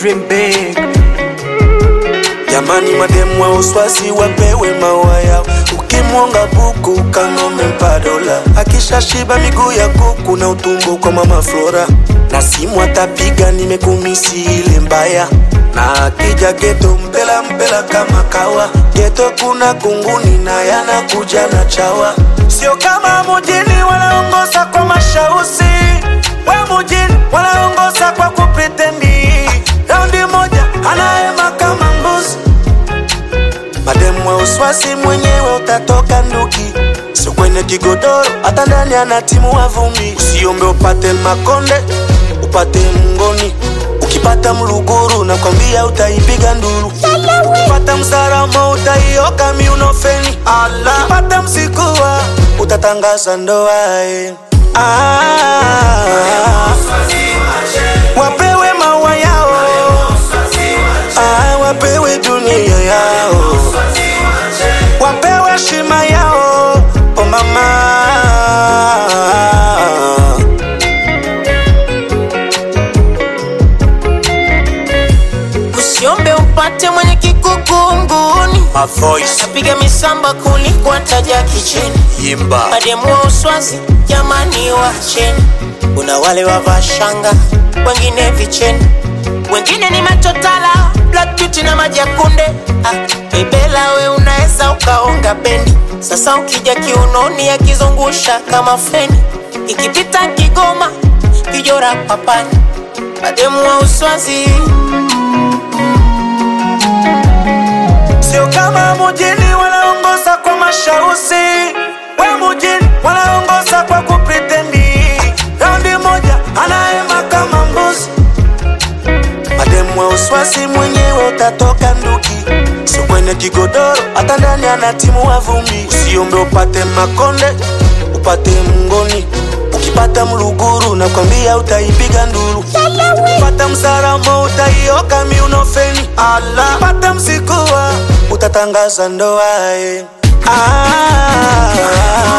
dream big. Jamani, mademu wa uswazi wapewe maua yao. Ukimwonga buku kanome mpa dola, akishashiba miguu ya kuku na utumbo kwa mama Flora, na simu atapiga nimekumisi ile mbaya, na akija geto mpela mpela kama kawa. Geto kuna kunguni na yanakuja na chawa, sio kama mujini wanaongoza kwa mashausi, we mujini wanaongoza kwa kupretendi. Raundi moja anaema kama mbuzi Mademu wa uswasi mwenyewe utatoka nduki, sio kwenye kigodoro, hata ndani ana timu wa vumbi. Usiombe upate makonde, upate mngoni. Ukipata mluguru nakwambia utaipiga nduru. Ukipata msaramo utaioka miunofeni. Ukipata msikuwa utatangaza ndoa eh. Ah, wapewe maua yao ah, wapewe dunia yao wapewe shima yao oh mama Usiombe upate mwenye kikukunguni, My voice piga misamba kuliko taja kicheni. Yimba Mademu wa uswazi jamani, wacheni. Kuna wale wavaa shanga, wengine vicheni, wengine ni machotala, black beauty na maji ya kunde. Ah, bebela we unaweza ukaonga bendi. Sasa ukija kiunoni akizungusha kama feni, ikipita Kigoma kijora papani. Mademu wa uswazi sio kama mujini wanaongoza kwa mashausi, we mujini wanaongoza kwa kupretendi. Raundi moja anaema kama mbuzi. Mademu wa uswasi mwenyewe utatoka nduki, sio kwenye kigodoro, hata ndani ana timu wa vumbi. Usiombe upate makonde, upate mngoni. Ukipata mluguru nakwambia utaipiga nduru. Ukipata msaramo utaioka miunofeni. Ukipata msikuwa utatangaza ndoa eh. ah,